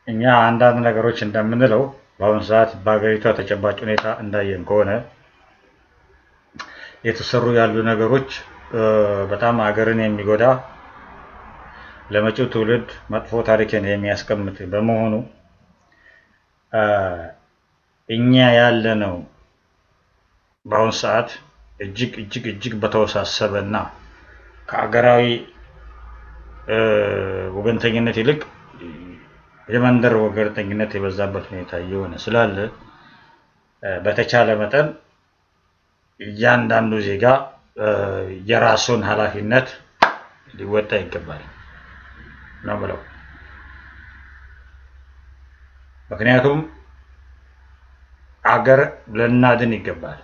እኛ አንዳንድ ነገሮች እንደምንለው በአሁኑ ሰዓት በሀገሪቷ ተጨባጭ ሁኔታ እንዳየን ከሆነ የተሰሩ ያሉ ነገሮች በጣም ሀገርን የሚጎዳ ለመጪው ትውልድ መጥፎ ታሪክን የሚያስቀምጥ በመሆኑ እኛ ያለነው በአሁኑ ሰዓት እጅግ እጅግ እጅግ በተወሳሰበ እና ከሀገራዊ ወገንተኝነት ይልቅ የመንደር ወገንተኝነት የበዛበት ሁኔታ እየሆነ ስላለ በተቻለ መጠን እያንዳንዱ ዜጋ የራሱን ኃላፊነት ሊወጣ ይገባል ነው ብለው ምክንያቱም አገር ልናድን ይገባል።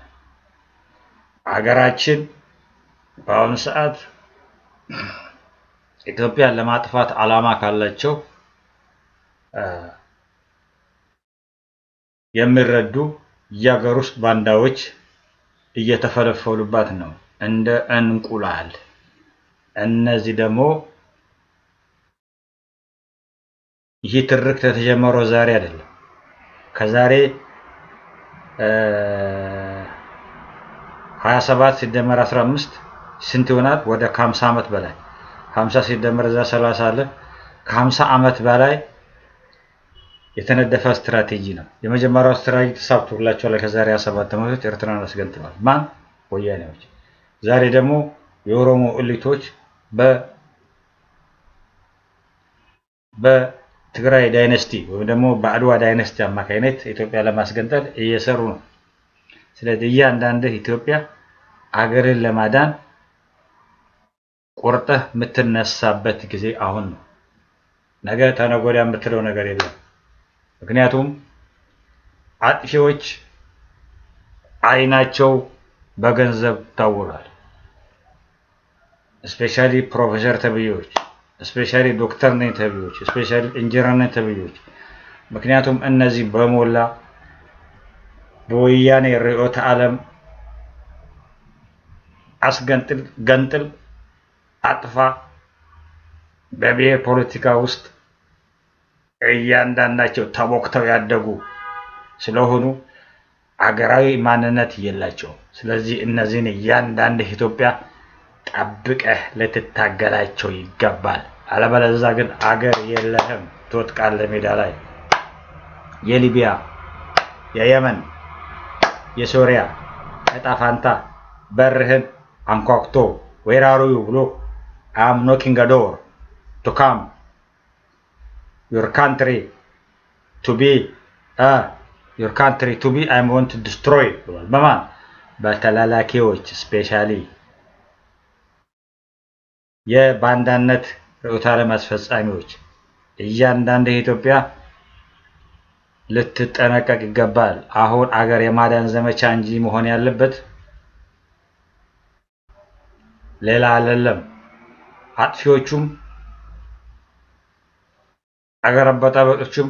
አገራችን በአሁኑ ሰዓት ኢትዮጵያን ለማጥፋት ዓላማ ካላቸው የሚረዱ የሀገር ውስጥ ባንዳዎች እየተፈለፈሉባት ነው እንደ እንቁላል። እነዚህ ደግሞ ይህ ትርክት የተጀመረው ዛሬ አይደለም። ከዛሬ 27 ሲደመር 15 ስንት ይሆናል? ወደ ከ50 ዓመት በላይ 50 ሲደመር እዛ 30 አለ። ከ50 ዓመት በላይ የተነደፈ ስትራቴጂ ነው። የመጀመሪያው ስትራቴጂ ተሳክቶላቸዋል። ከዛሬ 27 ዓመቶች ኤርትራን አስገንጥለዋል። ማን? ወያኔዎች። ዛሬ ደግሞ የኦሮሞ እሊቶች በ በትግራይ ዳይነስቲ ወይም ደግሞ በአድዋ ዳይነስቲ አማካኝነት ኢትዮጵያ ለማስገንጠል እየሰሩ ነው። ስለዚህ እያንዳንድህ ኢትዮጵያ አገርን ለማዳን ቆርጠህ የምትነሳበት ጊዜ አሁን ነው። ነገ ተነገ ወዲያ የምትለው ነገር የለም። ምክንያቱም አጥፊዎች አይናቸው በገንዘብ ታውሯል። ስፔሻሊ ፕሮፌሰር ተብዬዎች፣ ስፔሻሊ ዶክተር ነኝ ተብዬዎች፣ ስፔሻሊ ኢንጂነር ነኝ ተብዬዎች። ምክንያቱም እነዚህ በሞላ በወያኔ ርዕዮተ ዓለም አስገንጥል፣ ገንጥል፣ አጥፋ በብሔር ፖለቲካ ውስጥ እያንዳንዳቸው ተቦክተው ያደጉ ስለሆኑ አገራዊ ማንነት የላቸውም። ስለዚህ እነዚህን እያንዳንድ ኢትዮጵያ ጠብቀህ ልትታገላቸው ይገባል። አለበለዚያ ግን አገር የለህም፣ ትወጥቃለህ ሜዳ ላይ። የሊቢያ፣ የየመን፣ የሶሪያ እጣ ፋንታ በርህን አንኳኩቶ ዌራሩዩ ብሎ አም ኖኪንግ ዶር ቱ ካም your country to be uh, your country to be I want to destroy ብሏል። በማን በተላላኪዎች ስፔሻሊ የባንዳነት ርዕዮተ ዓለም አስፈጻሚዎች እያንዳንድ ኢትዮጵያ ልትጠነቀቅ ይገባል። አሁን አገር የማዳን ዘመቻ እንጂ መሆን ያለበት ሌላ አይደለም። አጥፊዎቹም አገር አበጣበጦችም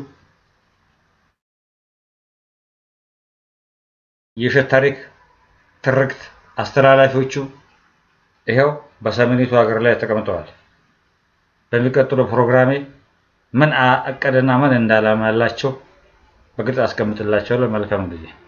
የውሸት ታሪክ ትርክት አስተላላፊዎቹ ይኸው በሰሜኒቱ ሀገር ላይ ተቀምጠዋል። በሚቀጥለው ፕሮግራሜ ምን እቅድና ምን እንዳላማ ያላቸው በግልጽ አስቀምጥላቸዋለሁ። መልካም ጊዜ